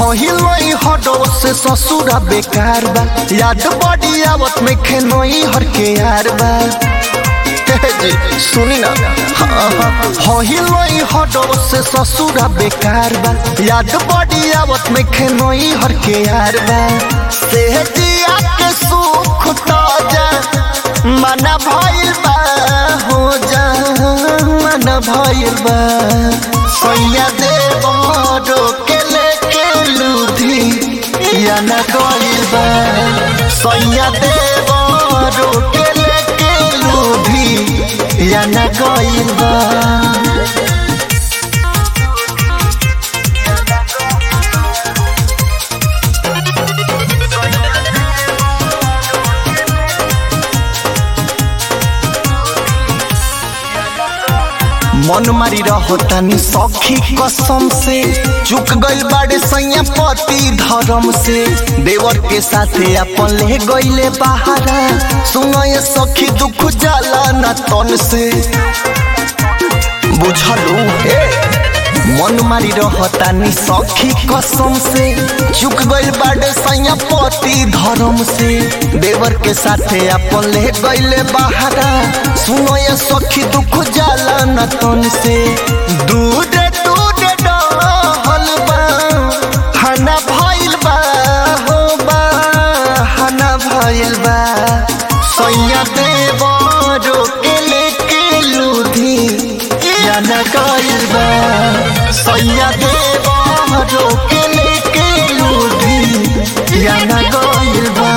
हिलोई हडो से ससुरा बेकार बा याद बड़ी आवत में खेनोई हर के यार बा हे जी सुनी ना हाँ हिलोई हडो से ससुरा बेकार बा याद बड़ी आवत में खेनोई हर के यार बा सेहतिया के सुख ताजा मना भइल बा हो जा मना भइल बा सैया देव के लेके लूधी या न गइल बा सैया देव के लेके लूधी या न गइल बा मन मारी रहतानी सखी कसम से चुक गइल बाड़े सैया पति धर्म से देवर के साथे अपन ले गइले बहारा सुनो ये सखी दुख जाला न तन से बुझलू हे मन मारी रहतानी सखी कसम से चुक गइल बाड़े सैया पति धर्म से देवर के साथे अपन ले गइले बहारा सुनो ये सखी दुख जाला न तन से दूर दूर डहल बा हना भइल बा हो बा हना भइल बा सैया देवरो के लेके लूधी या न गइल बा सैया देवरो के लेके लूधी या न गइल बा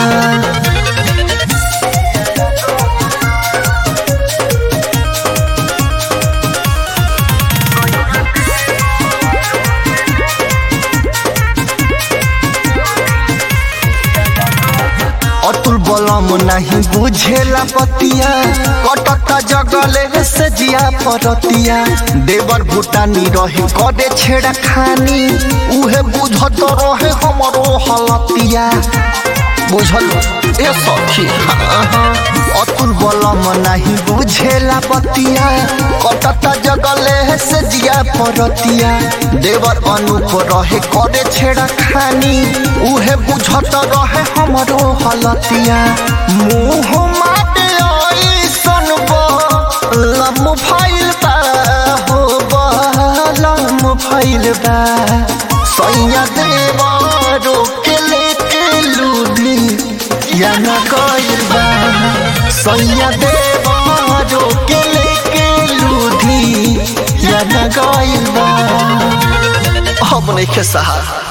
अतुल बलम नहीं बुझेला पतिया कटक जगले से जिया परतिया देवर भूटानी रही करे छेड़ा खानी उहे बुझत रहे हमरो हलतिया बुझल ए सखी हाँ, हाँ। अतुल बलम नहीं बुझेला पतिया कटक जगले से जिया परतिया देवर अनुप रहे करे छेड़ा खानी उहे बुझत रहे हमरो हलतिया मुँह माटे ऐसन लम फैल बा हो लम फैल बा सैया देवरो के लेके लूदी या न गइल बा सैया देवरो के लेके लूधी या न गइल बा हम नहीं के सहारा